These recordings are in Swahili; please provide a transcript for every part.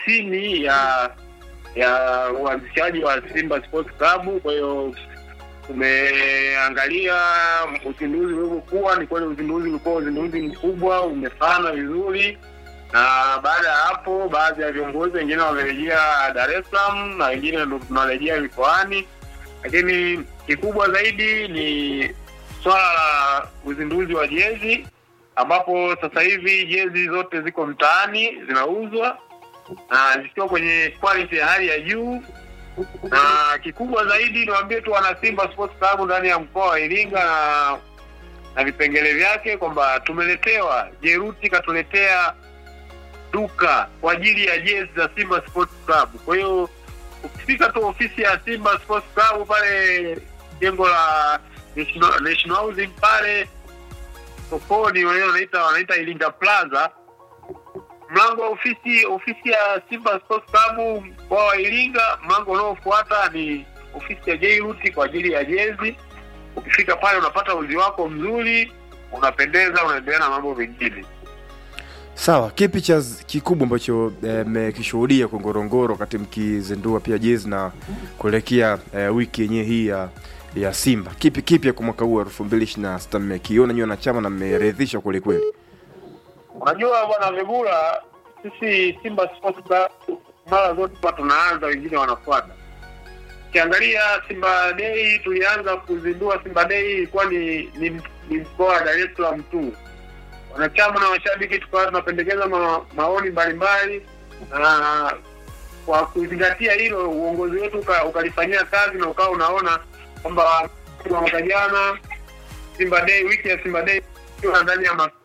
tisini ya ya uanzishaji wa Simba Sports Club. Kwa hiyo tumeangalia uzinduzi ulivyokuwa. Ni kweli uzinduzi ulikuwa uzinduzi mkubwa, umefana vizuri, na baada ya hapo, baadhi ya viongozi wengine wamerejea Dar es Salaam na wengine ndo tunarejea mikoani, lakini kikubwa zaidi ni swala la uzinduzi wa jezi ambapo sasa hivi jezi zote ziko mtaani zinauzwa na zikiwa kwenye quality ya hali ya juu, na kikubwa zaidi niwaambie tu wana Simba Sports Club ndani ya mkoa wa Iringa na na vipengele vyake kwamba tumeletewa, Jeruti katuletea duka kwa ajili ya jezi za Simba Sports Club. Kwa hiyo ukifika tu ofisi ya Simba Sports Club pale jengo la National National Housing pale sokoni, wenyewe wanaita wanaita Iringa Plaza, mlango wa ofisi ofisi ya Simba Sports Club mkoa wa Iringa, mlango unaofuata ni ofisi ya Jairuti kwa ajili ya jezi. Ukifika pale unapata uzi wako mzuri, unapendeza, unaendelea na mambo mengine. Sawa, kipi cha z- kikubwa ambacho eh, mmekishuhudia kwa Ngorongoro wakati mkizindua pia jezi na kuelekea eh, wiki yenyewe hii ya ya Simba? Kipi kipya kwa mwaka huu elfu mbili ishirini na sita mmekiona nyinyi wanachama na mmeridhishwa kweli kweli? Unajua bwana Vegula, sisi Simba Sports Club mara zote huwa tunaanza, wengine wanafuata. Ukiangalia Simba Day, tulianza kuzindua Simba Day ilikuwa ni ni, ni mkoa wa Dar es Salaam tu. Wanachama na washabiki tukawa tunapendekeza ma, maoni mbalimbali, na kwa kuzingatia hilo uongozi wetu uka- ukalifanyia kazi na ukawa unaona kwamba kwa mwaka jana Simba Day, wiki ya Simba Day ikiwa ndani ya ma-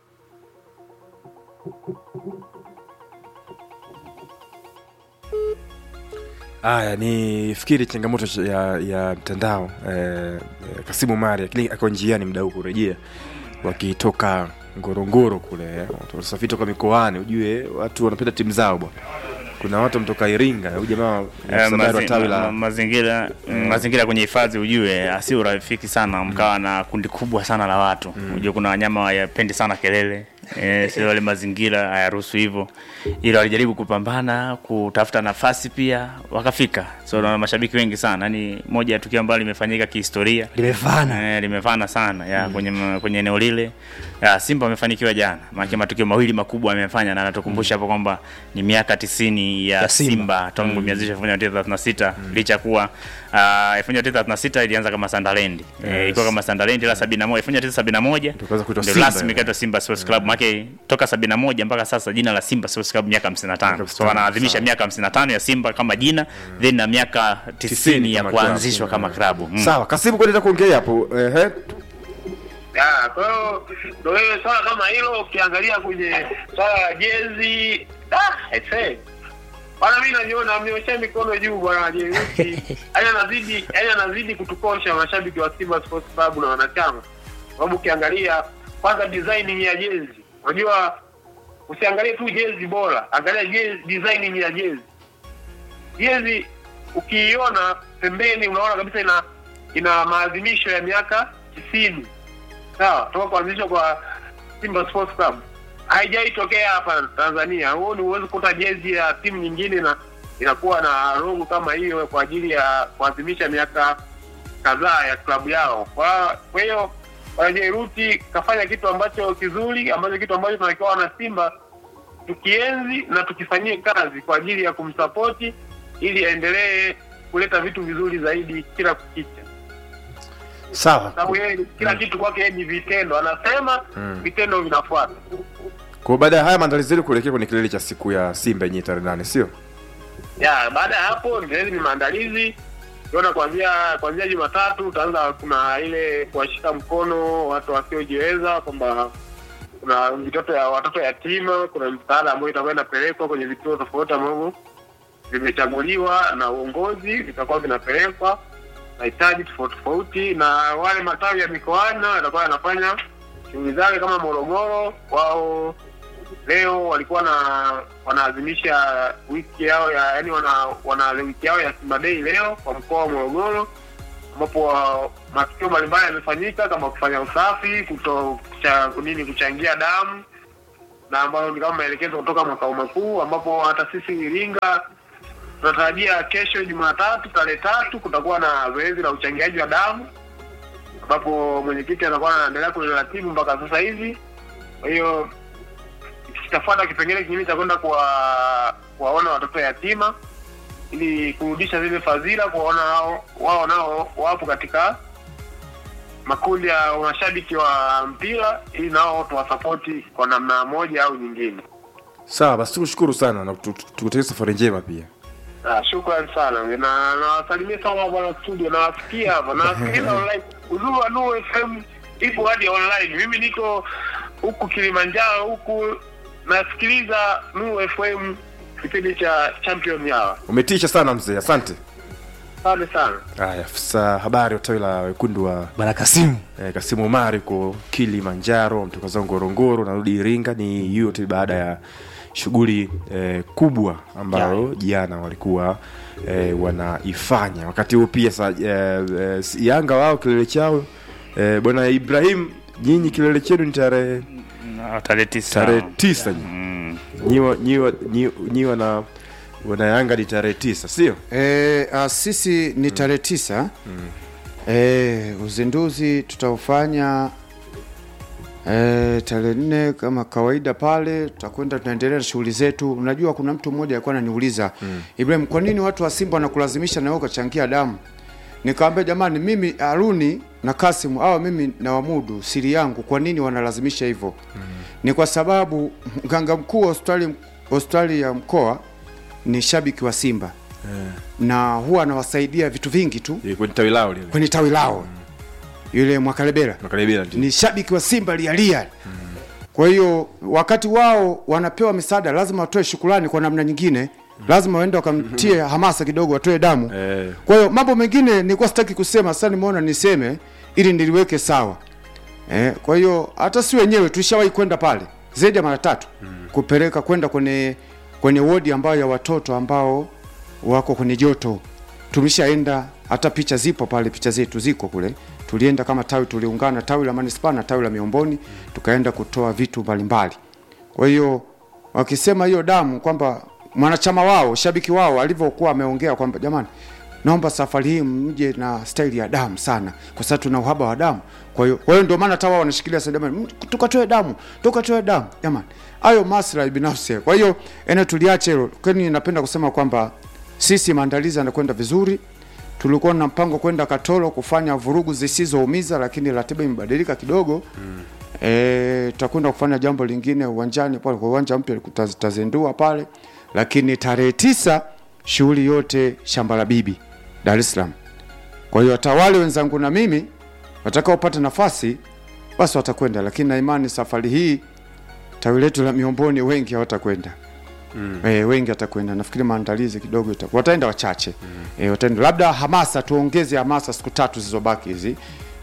Haya, ni fikiri changamoto ch- ya ya mtandao eh, eh, Kasimu Mari lakini ako njiani mda huu kurejea wakitoka Ngorongoro kule eh, watu wanasafiri toka mikoani, ujue watu wanapenda timu zao bwana. Kuna watu mtoka Iringa, huyu jamaa ni Eh, msemaji wa mazi- tawi ma- la mazingira mazingira kwenye hifadhi ujue asio rafiki sana mkawa na kundi kubwa sana la watu ujue kuna wanyama wayapendi sana kelele eh, sio wale mazingira hayaruhusu hivyo ila walijaribu kupambana kutafuta nafasi pia wakafika so na mashabiki wengi sana yani moja ya tukio ambalo limefanyika kihistoria limefana Eh, limefana sana ya kwenye ma- kwenye eneo lile ya, Simba wamefanikiwa jana, maana matukio mawili makubwa amefanya, na anatukumbusha hapo kwamba ni miaka tisini ya, Ya Simba. Simba, tangu imeanzishwa elfu moja mia tisa thelathini na sita licha kuwa ah, elfu moja mia tisa thelathini na sita ilianza kama Sunderland eh, Yes. ilikuwa kama Sunderland ila sabini na moja elfu moja mia tisa sabini na moja Tukaanza kuitwa ndio Simba, rasmi yeah. ikaitwa Simba Sports Club maana toka sabini na moja mpaka sasa jina la Simba Sports Club miaka 55 Miaka so wanaadhimisha sawa. miaka 55 ya Simba kama jina then na miaka 90 ya kama klabu. kuanzishwa kama klabu mm. Sawa, Kasimu kwenda kuongea hapo. Ehe. Ya, kwa hiyo ndo wewe swala kama hilo ukiangalia kwenye swala la jezi ah, ese bwana, mimi najiona mnyoshea mikono juu bwana Jeruti, yani anazidi yani anazidi kutukosha mashabiki wa Simba Sports Club na wanachama, sababu ukiangalia kwanza designing ya jezi, unajua usiangalie tu jezi bora, angalia jezi, designing ya jezi. Jezi ukiiona pembeni, unaona kabisa ina ina maadhimisho ya miaka tisini sawa toka kuanzishwa kwa Simba Sports Club haijai tokea hapa Tanzania. Huo ni uwezi kukuta jezi ya timu nyingine na inakuwa na logo kama hiyo kwa ajili ya kuadhimisha miaka kadhaa ya klabu yao. Kwa kwa hiyo Wanajairuti kafanya kitu ambacho kizuri, ambacho kitu ambacho tunakiwa wana Simba tukienzi na tukifanyie kazi kwa ajili ya kumsapoti ili aendelee kuleta vitu vizuri zaidi kila kukicha Sawa. sababu yeye kila kitu kwake yeye ni vitendo, anasema Mm. vitendo vinafuata. Kwa baada ya haya maandalizi yenu kuelekea kwenye kilele cha siku ya Simba yenyewe tarehe nane, sio? Ya baada ya hapo ndio ni maandalizi tuona kuanzia kuanzia Jumatatu utaanza, kuna ile kuwashika mkono watu wasiojiweza, kwamba kuna vitoto ya watoto yatima, kuna msaada ambayo itakuwa inapelekwa kwenye vituo tofauti ambavyo vimechaguliwa na uongozi, vitakuwa vinapelekwa mahitaji tofauti tofauti, na wale matawi ya mikoani nao yatakuwa yanafanya shughuli zake kama Morogoro. Wao leo walikuwa na wanaadhimisha wiki yao ya yani, wana, wana wiki yao ya Simba Day leo kwa mkoa wa Morogoro, ambapo wa- matukio mbalimbali yamefanyika kama kufanya usafi, kuto kucha, nini kuchangia damu na ambayo ni kama maelekezo kutoka makao makuu, ambapo hata sisi Iringa tunatarajia kesho Jumatatu tarehe tatu kutakuwa na zoezi la uchangiaji wa damu ambapo mwenyekiti anakuwa anaendelea kuliratibu mpaka sasa hivi. Kwa hiyo kitafuata kipengele kingine cha kwenda kuwa kuwaona watoto yatima ili kurudisha zile fadhila, kuwaona wao wao nao wapo katika makundi ya mashabiki wa mpira, ili nao tuwasapoti kwa namna moja au nyingine. sawa basi tukushukuru sana na tu- tu- tukutakie safari njema pia Ah, shukrani sana na nawasalimia sana bwana studio, nawasikia hapa nawasikiliza online. Uzuri wa Nuru FM ipo hadi online. Mimi niko huku Kilimanjaro huku nasikiliza Nuru FM kipindi cha Champion Hour. umetisha sana mzee asante Asante sana. haya afisa habari wa tawi la wekundu wa bwana Kasimu eh, kasimu omari ko kilimanjaro mtoka zangu ngorongoro narudi iringa ni yote baada ya shughuli eh, kubwa ambayo jana walikuwa eh, wanaifanya wakati huo pia sa, eh, eh, si- yanga wao kilele chao eh, bwana ibrahim nyinyi kilele chenu ni tarehe Na tarehe tisa tarehe tisa nyi. Mm. nyiwa nyiwa nyi- nyiwa na wana yanga ni tarehe tisa sio E, a, sisi ni tarehe tisa e, uzinduzi tutaufanya e, tarehe nne kama kawaida pale tutakwenda tunaendelea na shughuli zetu unajua kuna mtu mmoja alikuwa ananiuliza mm. Ibrahim kwa nini watu wa Simba wanakulazimisha na wewe ukachangia damu nikamwambia jamani mimi Haruni na Kasim au mimi na wamudu siri yangu kwa nini wanalazimisha hivyo mm. ni kwa sababu mganga mkuu wa hospitali hospitali ya mkoa ni shabiki wa Simba na huwa anawasaidia vitu vingi tu Eh, kwenye tawi lao lile kwenye tawi lao yule Mwakalebera makaribia ndio ni shabiki wa Simba lialia kwa hiyo wakati wao wanapewa misaada lazima watoe shukrani kwa namna nyingine lazima waende wakamtie hamasa kidogo watoe damu eh, kwa hiyo mambo mengine nilikuwa sitaki kusema sasa nimeona niseme ili niliweke sawa eh, kwa hiyo hata si wenyewe tulishawahi kwenda pale zaidi ya mara tatu kupeleka kwenda kwenye kwenye wodi ambayo ya watoto ambao wako kwenye joto tumeshaenda hata picha zipo pale picha zetu ziko kule tulienda kama tawi tuliungana tawi la manispaa na tawi la miomboni tukaenda kutoa vitu mbalimbali kwa hiyo wakisema hiyo damu kwamba mwanachama wao shabiki wao alivyokuwa ameongea kwamba jamani naomba safari hii mje na staili ya damu sana kwa sababu tuna uhaba wa damu kwa hiyo kwa hiyo ndio maana hata wao wanashikilia sasa jamani mm, tukatoe damu tukatoe damu jamani hayo maslahi binafsi kwa hiyo ene tuliache hilo kwani napenda kusema kwamba sisi maandalizi yanakwenda vizuri tulikuwa na mpango kwenda Katoro kufanya vurugu zisizoumiza, lakini ratiba imebadilika kidogo mm. E, tutakwenda kufanya jambo lingine uwanjani pale kwa uwanja mpya tutaz- tutazindua pale, lakini tarehe tisa shughuli yote shamba la bibi Dar es Salaam. Kwa hiyo hata wale wenzangu na mimi watakaopata nafasi basi watakwenda, lakini na imani safari hii tawi letu la Miomboni wengi hawatakwenda mm. e, wengi watakwenda. Nafikiri maandalizi kidogo itakuwa wataenda wachache mm. e, wataenda labda hamasa, tuongeze hamasa siku tatu zilizobaki hizi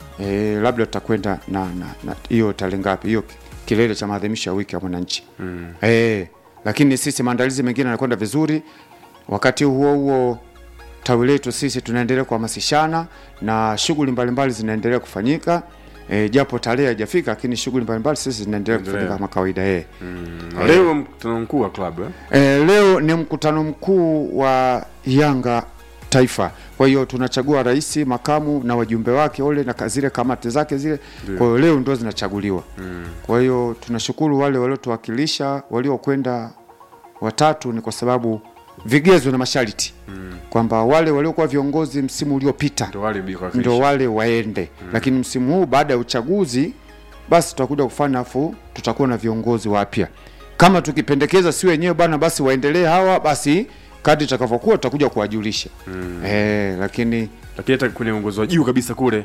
e, labda tutakwenda na na na hiyo tarehe ngapi hiyo ki- kilele cha maadhimisho ya wiki ya mwananchi mm. e, lakini sisi maandalizi mengine yanakwenda vizuri. Wakati huo huo tawi letu sisi tunaendelea kuhamasishana na shughuli mbalimbali zinaendelea kufanyika e, japo tarehe haijafika, lakini shughuli mbalimbali sisi zinaendelea Endelea. kufanyika kama kawaida e. na leo mkutano mkuu wa klabu eh? E, leo ni mkutano mkuu wa Yanga taifa. Kwa hiyo tunachagua rais, makamu na wajumbe wake wale na ka- zile kamati zake zile. Kwa hiyo leo ndo zinachaguliwa. Kwa hiyo tunashukuru wale waliotuwakilisha waliokwenda watatu, ni kwa sababu vigezo na masharti kwamba wale waliokuwa viongozi msimu uliopita ndio wale mbio ndo wale waende lakini msimu huu baada ya uchaguzi basi tutakuja kufanya afu tutakuwa na viongozi wapya kama tukipendekeza si wenyewe bana basi waendelee hawa basi kadri itakavyokuwa tutakuja kuwajulisha mm. eh, lakini lakini hata kwenye uongozi wa juu kabisa kule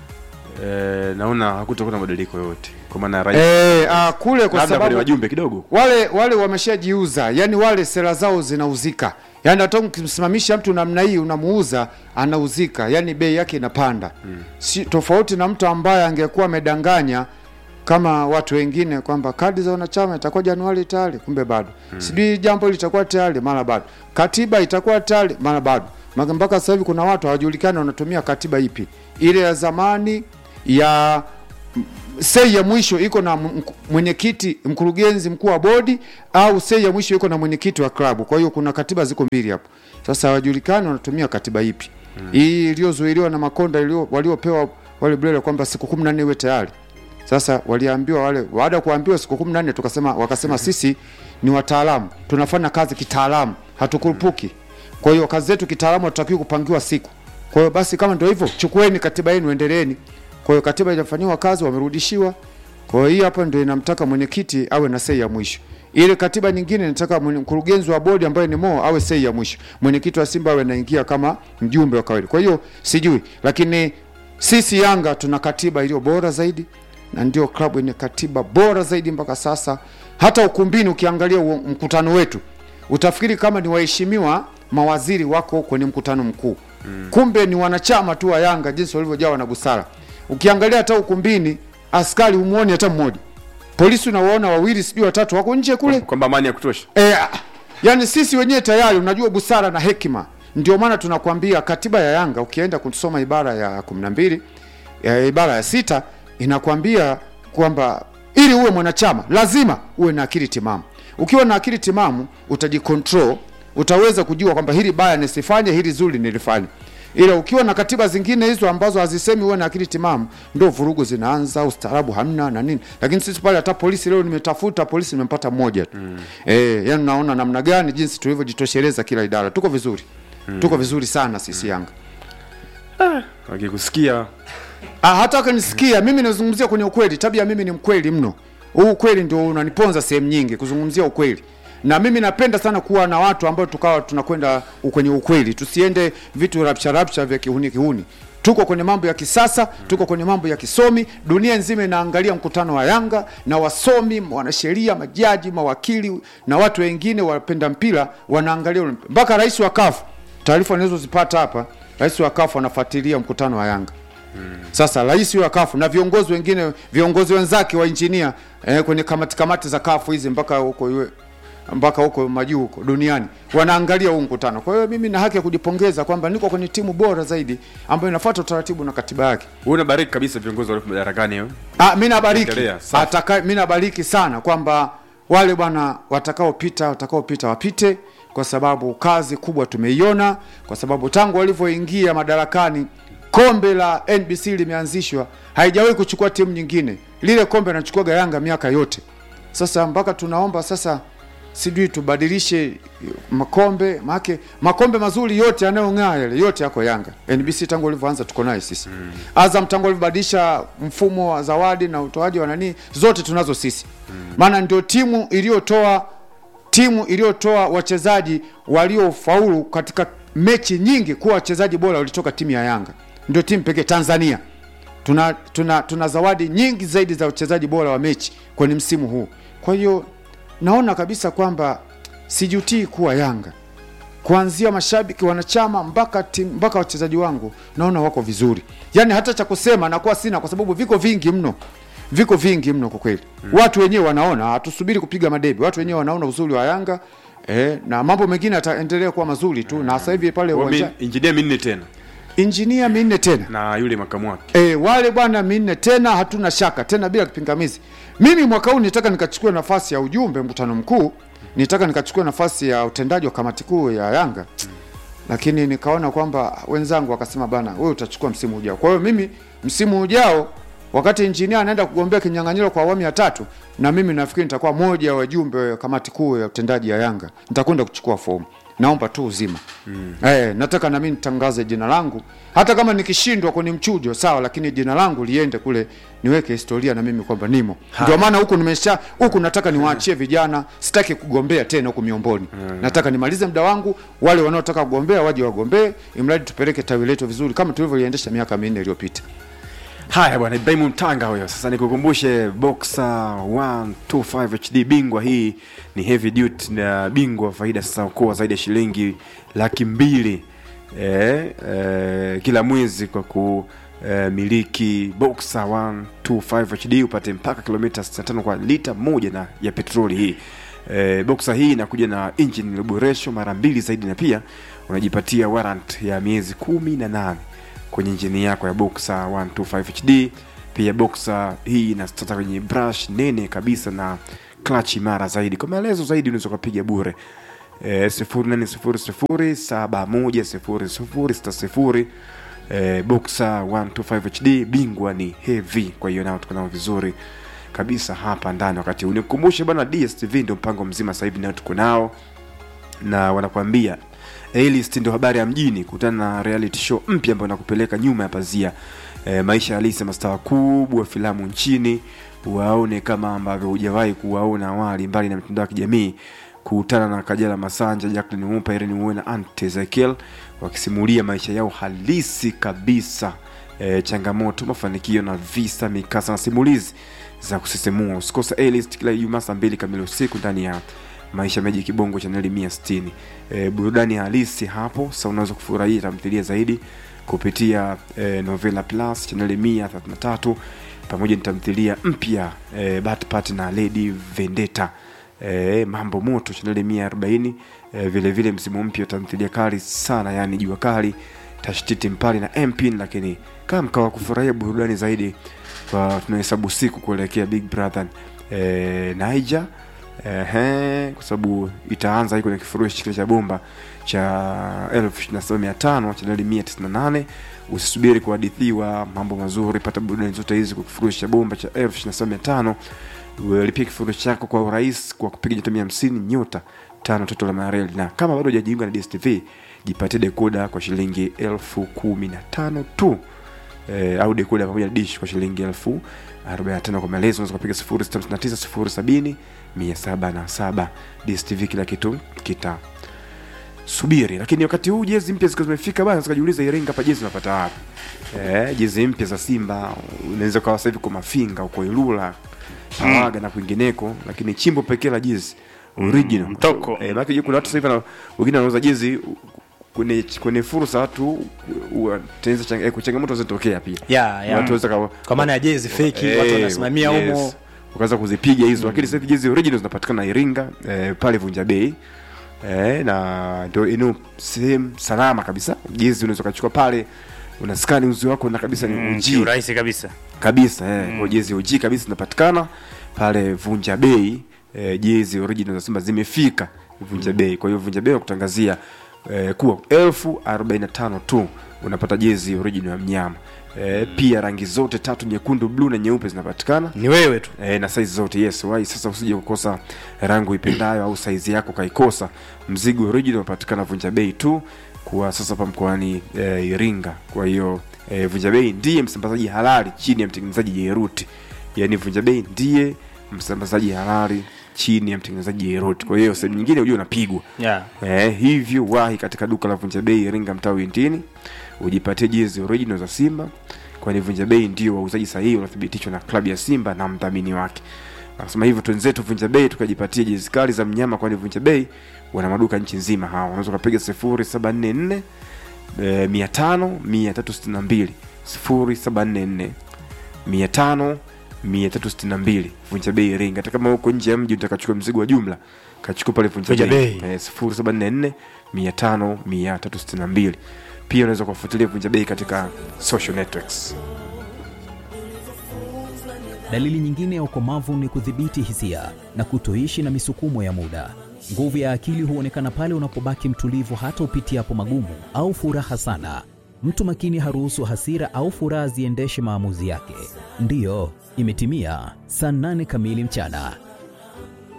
eh, naona hakutakuwa na mabadiliko yoyote kwa maana rais eh, ah, kule kwa labda kwenye sababu wajumbe kidogo wale wale wameshajiuza yani wale sera zao zinauzika yani hata ukimsimamisha mtu namna hii unamuuza anauzika yani bei yake inapanda mm. si tofauti na mtu ambaye angekuwa amedanganya kama watu wengine kwamba kadi za wanachama itakuwa Januari tayari, kumbe bado mm. sijui jambo litakuwa tayari, mara bado katiba itakuwa tayari, mara bado Maka mpaka sasa hivi kuna watu hawajulikani wanatumia katiba ipi, ile ya zamani ya sei ya mwisho iko na m- mwenyekiti mkurugenzi mkuu wa bodi au sei ya mwisho iko na mwenyekiti wa klabu kwa hiyo kuna katiba ziko mbili hapo sasa hawajulikani wanatumia katiba ipi hii iliyozuiliwa na makonda ilio- waliopewa wale Brele kwamba siku kumi na nne iwe tayari sasa waliambiwa wale baada ya kuambiwa siku kumi na nne tukasema wakasema sisi ni wataalamu tunafanya kazi kitaalamu hatukurupuki kwa hiyo kazi zetu kitaalamu hatutakiwi kupangiwa siku kwa hiyo basi kama ndio hivyo chukueni katiba yenu endeleeni kwa hiyo katiba inafanyiwa kazi wamerudishiwa kwa hiyo hii hapa ndio inamtaka mwenyekiti awe na sei ya mwisho ile katiba nyingine inataka mwenye- mkurugenzi wa bodi ambaye ni Mo awe sei ya mwisho mwenyekiti wa Simba awe anaingia kama mjumbe wa kawaida kwa hiyo sijui lakini sisi Yanga tuna katiba iliyo bora zaidi na ndio klabu yenye katiba bora zaidi mpaka sasa. Hata ukumbini ukiangalia uo- mkutano wetu utafikiri kama ni waheshimiwa mawaziri wako kwenye mkutano mkuu mm. Kumbe ni wanachama tu wa Yanga jinsi walivyojawa na busara. Ukiangalia hata ukumbini askari umuoni hata mmoja, polisi unawaona wawili sijui watatu wako nje kule kwamba amani ya kutosha E, yani sisi wenyewe tayari unajua busara na hekima. Ndio maana tunakwambia katiba ya Yanga ukienda kusoma ibara ya kumi na mbili ya ibara ya sita inakwambia kwamba ili uwe mwanachama lazima uwe na akili timamu. Ukiwa na akili timamu utajikontrol, utaweza kujua kwamba hili baya nisifanye, hili zuri nilifanye. Ila ukiwa na katiba zingine hizo ambazo hazisemi uwe na akili timamu, ndo vurugu zinaanza, ustaarabu hamna na nini. Lakini sisi pale, hata polisi leo nimetafuta polisi, nimempata mmoja tu mm. Eh, yani naona namna gani jinsi tulivyojitosheleza kila idara, tuko vizuri mm. tuko vizuri sana sisi Yanga. wakikusikia Ah, hata akanisikia mimi nazungumzia kwenye ukweli. Tabia mimi ni mkweli mno. Huu ukweli ndio unaniponza sehemu nyingi kuzungumzia ukweli. Na mimi napenda sana kuwa na watu ambao tukawa tunakwenda kwenye ukweli. Tusiende vitu rapsha rapsha vya kihuni kihuni. Tuko kwenye mambo ya kisasa, tuko kwenye mambo ya kisomi. Dunia nzima inaangalia mkutano wa Yanga na wasomi, wanasheria, majaji, mawakili na watu wengine wapenda mpira wanaangalia ule mpira. mpaka rais wa CAF. Taarifa ninazozipata hapa, rais wa CAF anafuatilia mkutano wa Yanga. Sasa rais wa kafu na viongozi wengine viongozi wenzake wa injinia eh, kwenye kamati kamati za kafu hizi mpaka huko iwe mpaka huko majuu huko duniani wanaangalia huu mkutano. Kwa hiyo mimi na haki ya kujipongeza kwamba niko kwenye timu bora zaidi ambayo inafuata utaratibu na katiba yake. una bariki kabisa viongozi walio madarakani hiyo Ah, mimi nabariki. Endelea, safi. Ataka mimi nabariki sana kwamba wale bwana watakaopita watakaopita wapite kwa sababu kazi kubwa tumeiona kwa sababu tangu walivyoingia madarakani kombe la NBC limeanzishwa haijawahi kuchukua timu nyingine. Lile kombe anachukuaga Yanga miaka yote. Sasa mpaka tunaomba sasa sijui tubadilishe makombe maake makombe mazuri yote yanayong'aa yale yote yako Yanga. NBC tangu walivyoanza tuko naye sisi. Mm. Azam tangu walivyobadilisha mfumo wa zawadi na utoaji wa nani zote tunazo sisi. Maana ndio timu iliyotoa timu iliyotoa wachezaji waliofaulu katika mechi nyingi kuwa wachezaji bora walitoka timu ya Yanga. Ndio timu pekee Tanzania. Tuna, tuna, tuna zawadi nyingi zaidi za wachezaji bora wa mechi kwenye msimu huu. Kwa hiyo naona kabisa kwamba sijutii kuwa Yanga, kuanzia mashabiki, wanachama mpaka timu mpaka wachezaji wangu, naona wako vizuri. Yaani hata cha kusema nakuwa sina, kwa sababu viko vingi mno, viko vingi mno kwa kweli. Watu wenyewe wanaona, hatusubiri kupiga madebe. Watu wenyewe wanaona uzuri wa Yanga eh, na mambo mengine yataendelea kuwa mazuri tu, na sasa hivi pale Kwa uwanja mi- injinia minne tena injinia minne tena na yule makamu wake E, wale bwana minne tena, hatuna shaka tena, bila kipingamizi. Mimi mwaka huu nitaka nikachukua nafasi ya ujumbe mkutano mkuu, nitaka nikachukua nafasi ya utendaji wa kamati kuu ya Yanga, lakini nikaona kwamba wenzangu wakasema, bana, wewe utachukua msimu ujao. Kwa hiyo mimi msimu ujao, wakati injinia anaenda kugombea kinyang'anyiro kwa awamu ya tatu, na mimi nafikiri nitakuwa moja wa wajumbe wa kamati kuu ya utendaji ya Yanga, nitakwenda kuchukua fomu. Naomba tu uzima mm. Eh, nataka na mimi nitangaze jina langu, hata kama nikishindwa kwenye mchujo sawa, lakini jina langu liende kule, niweke historia na mimi kwamba nimo. Ndio maana huku nimesha huku nataka niwaachie vijana, sitaki kugombea tena huku miomboni nataka nimalize muda wangu, wale wanaotaka kugombea waje wagombee, imradi tupeleke tawi letu vizuri kama tulivyoiendesha miaka minne iliyopita. haya bwana ibrahimu mtanga huyo sasa nikukumbushe boxer 125 hd bingwa hii ni heavy duty na bingwa wa faida sasa ukoa zaidi ya shilingi laki mbili eh, eh, kila mwezi kwa kumiliki boxer 125 hd upate mpaka kilomita 65 kwa lita moja na ya petroli hii eh, boxer hii inakuja na engine iliyoboreshwa mara mbili zaidi na pia unajipatia warrant ya miezi kumi na nane kwenye injini yako ya Boxer 125 HD pia boxer hii inastata kwenye brush nene kabisa na clutch imara zaidi kwa maelezo zaidi unaweza ukapiga bure eh, sifuri nane sifuri sifuri saba moja sifuri sifuri sita sifuri eh, boxer 125 hd bingwa ni heavy kwa hiyo nao tuko nao vizuri kabisa hapa ndani wakati huu nikukumbushe bwana dstv ndio mpango mzima sasa hivi nao tuko nao na wanakuambia A-list ndio habari ya mjini kutana na reality show mpya ambayo inakupeleka nyuma ya pazia e, maisha halisi ya mastaa wakubwa wa filamu nchini waone kama ambavyo hujawahi kuwaona awali mbali na mitandao ya kijamii kukutana na kajala masanja jacklin mupa irene Uwoya na ant ezekiel wakisimulia maisha yao halisi kabisa e, changamoto mafanikio na visa mikasa na simulizi za kusisimua usikose A-list kila ijumaa saa mbili kamili usiku ndani ya maisha meji kibongo chaneli mia sitini e, burudani halisi hapo sa unaweza kufurahia tamthilia zaidi kupitia e, novela plus chaneli mia thelathini na tatu pamoja ni tamthilia mpya e, batpat na lady vendeta e, mambo moto chaneli mia arobaini e, vilevile msimu mpya wa tamthilia kali sana yani jua kali tashtiti mpali na mpin lakini kama mkawa kufurahia burudani zaidi kwa tunahesabu siku kuelekea big brother e, niger Ehe, kwa sababu itaanza hii kwenye kifurushi kile cha bomba cha elfu ishirini na saba mia tano chaneli mia tisini na nane usisubiri kuhadithiwa mambo mazuri pata burudani zote hizi kwa kifurushi cha bomba cha elfu ishirini na saba mia tano lipia kifurushi chako kwa urahisi kwa kupiga nyota mia hamsini nyota tano toto la mareli na kama bado hujajiunga na dstv jipatie dekoda kwa shilingi elfu kumi na tano tu e, au dekoda pamoja na dish kwa shilingi elfu 45 kwa maelezo unaweza kupiga 0659 07 dstv kila kitu kita subiri lakini wakati huu jezi mpya zikiwa zimefika bana zikajiuliza iringa hapa jezi unapata wapi eh, jezi mpya za simba unaweza ukawa sasa hivi kwa mafinga uko ilula pawaga na kwingineko lakini chimbo pekee la jezi original Mm, mtoko. eh, maana kuna watu sasa hivi wana- wengine wanauza jezi kwenye kwenye fursa watu tengeneza chang, eh, changamoto zinatokea pia ya ya watu waweza kawa- kwa maana ya jezi feki Eh, watu wanasimamia yes. humo ukaanza kuzipiga hizo lakini sasa hivi jezi original zinapatikana Iringa eh, pale Vunja Bei eh, na ndio eneo sehemu salama kabisa jezi unaweza ukachukua pale unaskani uzi wako na kabisa ni Mm, OG kiurahisi kabisa kabisa eh, mm. jezi OG kabisa zinapatikana pale Vunja Bei eh, jezi original za Simba zimefika Vunja Bei kwa hiyo Vunja Bei nakutangazia eh, kuwa elfu arobaini na tano tu unapata jezi original ya mnyama eh, pia rangi zote tatu nyekundu bluu na nyeupe zinapatikana ni wewe tu e, na saizi zote yes wai sasa usije kukosa rangi ipendayo au saizi yako kaikosa mzigo original unapatikana vunja bei tu kuwa sasa hapa mkoani e, iringa kwa hiyo e, vunja bei ndiye msambazaji halali chini ya mtengenezaji jeruti yaani vunja bei ndiye msambazaji halali chini ya mtengenezaji jeruti kwa hiyo sehemu nyingine ujua unapigwa yeah. Eh, hivyo wahi katika duka la Vunja Bei Iringa mtaa Wintini ujipatie jezi original za Simba, kwani Vunja Bei ndio wauzaji sahihi wanathibitishwa na klabu ya Simba na mdhamini wake. Akasema hivyo twenzetu Vunja Bei tukajipatie jezi kali za mnyama, kwani Vunja Bei wana maduka nchi nzima. Hawa unaweza ukapiga sifuri saba nne nne eh, mia tano mia tatu sitini na mbili sifuri saba nne nne mia tano mia tatu sitini na mbili Vunja Bei Iringa. Hata kama huko nje ya mji utakachukua mzigo wa jumla kachukua pale Vunja Vunja Bei Bei. eh, sifuri saba nne nne mia tano mia tatu sitini na mbili pia unaweza kuwafuatilia Vunja Bei katika social networks. Dalili nyingine ya ukomavu ni kudhibiti hisia na kutoishi na misukumo ya muda. Nguvu ya akili huonekana pale unapobaki mtulivu hata upitiapo magumu au furaha sana. Mtu makini haruhusu hasira au furaha ziendeshe maamuzi yake. Ndiyo, imetimia saa nane kamili mchana.